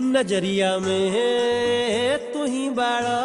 नजरिया में तू ही बाड़ा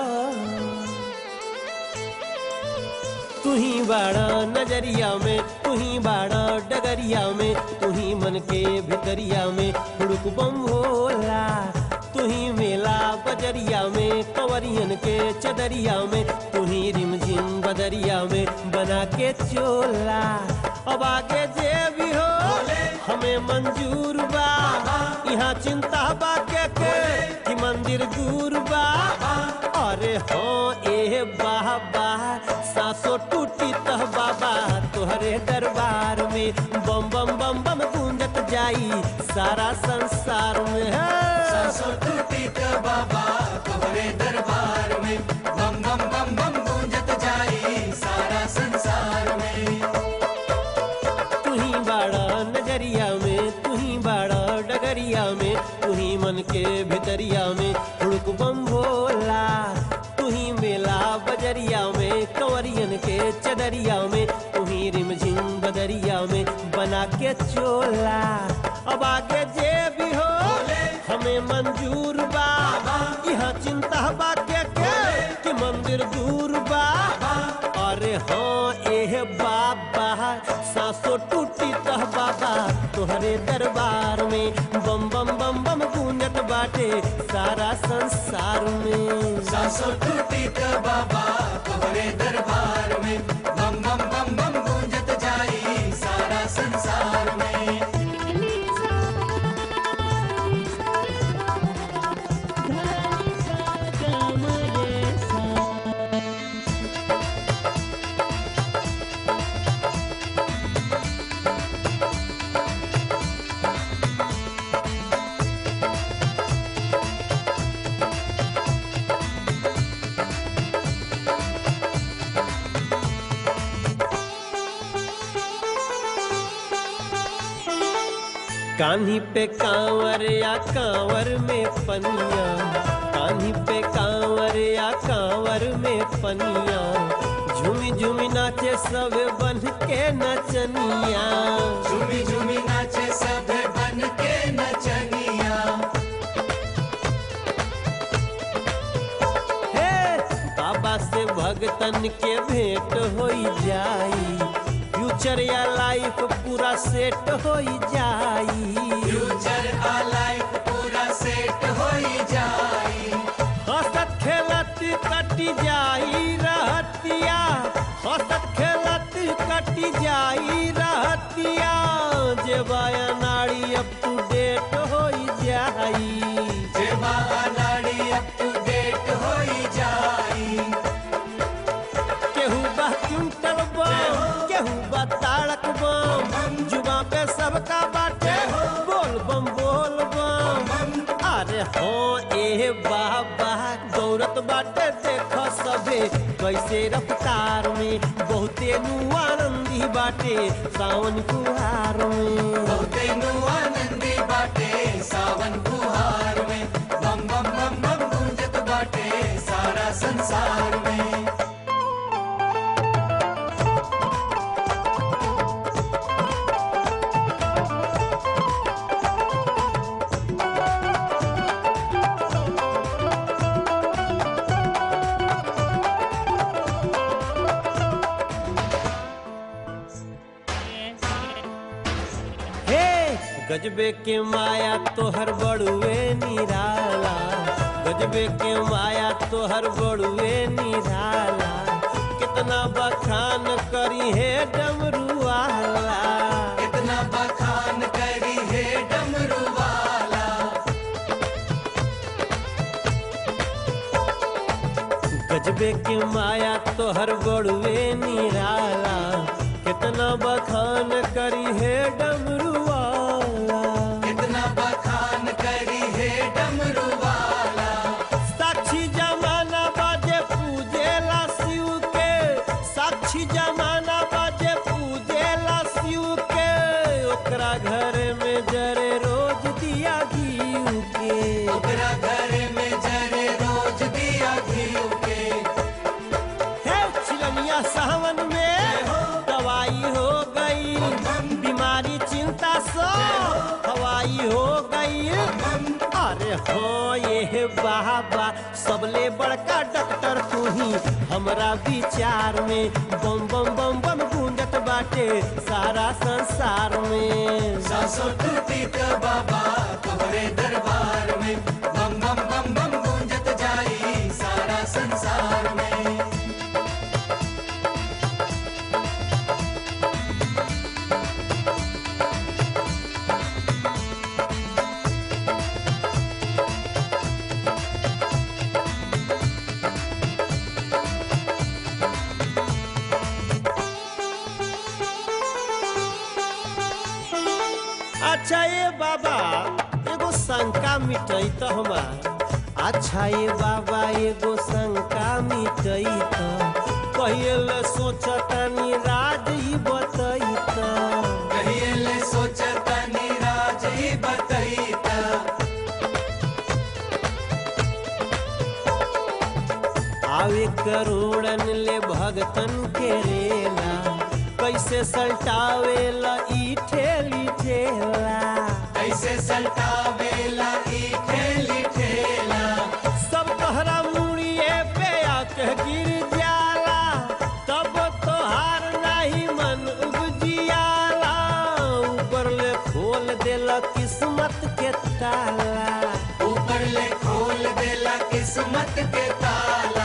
तू ही बाड़ा नजरिया में तू ही बाड़ा डगरिया में तू ही मन के भितरिया में हुड़क बम भोला तू ही मेला बजरिया में कंवरियन के चदरिया में तू ही रिमझिम बदरिया में बना के चोला अब आगे जे भी हो हमें मंजूर बा यहाँ चिंता बा के के कि मंदिर दूर बा अरे हो ए बाबा सासो टूटी तह बाबा तोहरे दरबार में बम बम बम बम गूंजत जाई सारा संसार में है सासो टूटी त बाबा तोहरे दरबार में बम बम बम बम गूंजत जाई सारा संसार में तू ही बाड़ा नजरिया में तू ही बाड़ा डगरिया में तू ही मन के भितरिया में हुड़क बम भोला तू ही मेला बजरिया में कंवरियन के चदरिया में तू ही रिमझिम बदरिया में बना के चोला अब आगे जे भी हो हमें मंजूर बा यहाँ चिंता बा के के कि मंदिर दूर बा अरे हाँ एह बाबा सासो टूटी तह बाबा तोहरे दरबार में बम बम बम बम गूंजत बाटे सारा संसार में सासो टूटी त बाबा तोहरे दरबार में बम बम बम बम गूंजत जाई सारा संसार में कान्ही पे कांवर या कांवर में पनिया कान्ही पे कांवर या कांवर में पनिया झूमी झूमी नाचे सब बन के नचनिया झूमी झूमी नाचे सब बन के नचनिया हे बाबा से भगतन के भेंट हो जाई फ्यूचर या लाइफ पूरा सेट हो जाई फ्यूचर आ लाइफ पूरा सेट होई जाई हंसत खेलत कटी जाई रहतिया हंसत खेलत कटी जाई रहतिया जे बाया नाड़ी अप टू डेट हो जाई जे नाड़ी अप टू डेट होई जाई केहू बा क्विंटल बम केहू बा ताड़क बम जुबा पे सबका बाटे बोल बम बोल बम अरे हो ए बाबा दौड़त बाटे देख सबे कैसे रफ्तार में बहुते नु आनंदी बाटे सावन कुहार में बहुते नु आनंदी बाटे सावन कुहार में बम बम बम बम गूंजत बाटे सारा संसार में हे गजबे के माया तोहर बड़ुए निराला गजबे के माया तोहर बड़ुए निराला कितना बखान करी है डमरू वाला कितना बखान करी है डमरू वाला गजबे के माया तोहर बड़ुए निराला कितना बखान करी है डमरू वाला कितना बखान करी है डमरू वाला साक्षी जमाना बाजे पूजेला शिव के साक्षी जमाना बाजे पूजेला शिव के ओकरा घर में जरे रोज दिया घीव के ओकरा घर में जरे रोज दिया घी के हे छिलनिया सावन में दवाई हो गई बीमारी चिंता सब हे बाबा सबले बड़का डॉक्टर तू ही हमरा विचार में बम बम बम बम गूंजत बाटे सारा संसार में सासो टूटी त बाबा तोहरे दरबार में बम बम बम बम गूंजत जाई सारा संसार में अच्छा ये बाबा एगो शंका मिटई तो हमार अच्छा ये बाबा एगो शंका मिटई तो पहले सोचतानी राज ही बतई तो कहिए सोचता नीराज ही बतईता आवे करोड़न ले भगतन के रेला कैसे सल्टावेला ई ठेली ठेला ऐसे सल्टावेला ई ठेली ठेला सब तोहरा मुड़िए पे आके गिर जाला तब तोहार नहीं मन उपजियाला ऊपर ले खोल देला किस्मत के ताला ऊपर ले खोल देला किस्मत के ताला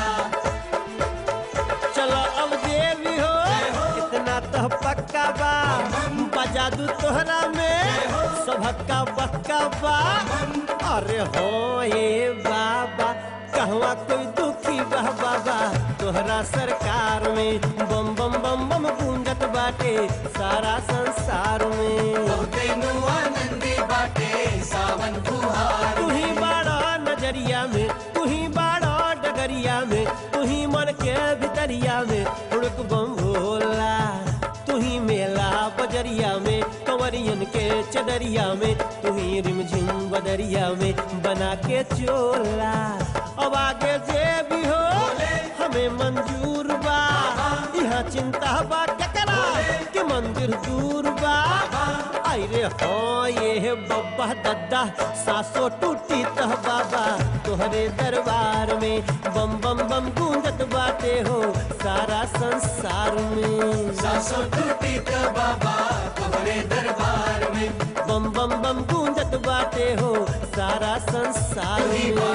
चलो अब जे भी हो इतना तो पक्का बा बजा दू तोहरा में सबका बक्का बा अरे हो ये बाबा कहवा कोई दुखी बा बाबा तोहरा सरकार में बम बम बम बम गूंजत बाटे सारा संसार में बहुते नु आनंदी बाटे सावन फुहार तू ही बाड़ा नजरिया में तू ही बाड़ा डगरिया में तू ही मन के भितरिया में उड़क बम भोला तू ही मेला बजरिया में कंवरियन के चदरिया में तू ही रिमझिम बदरिया में बना के चोला अब आगे जे भी हो हमें मंजूर बा यहाँ चिंता बा केकरा के मंदिर दूर बा आई रे हो ये बब्बा दद्दा सासो टूटी तह बाबा तोहरे दरबार में बम बम बम गूंजत बाटे हो सारा संसार में सासो टूटी त बाबा तोहरे दरबार में बम बम बम गूंजत बाटे हो सारा संसार तू ही में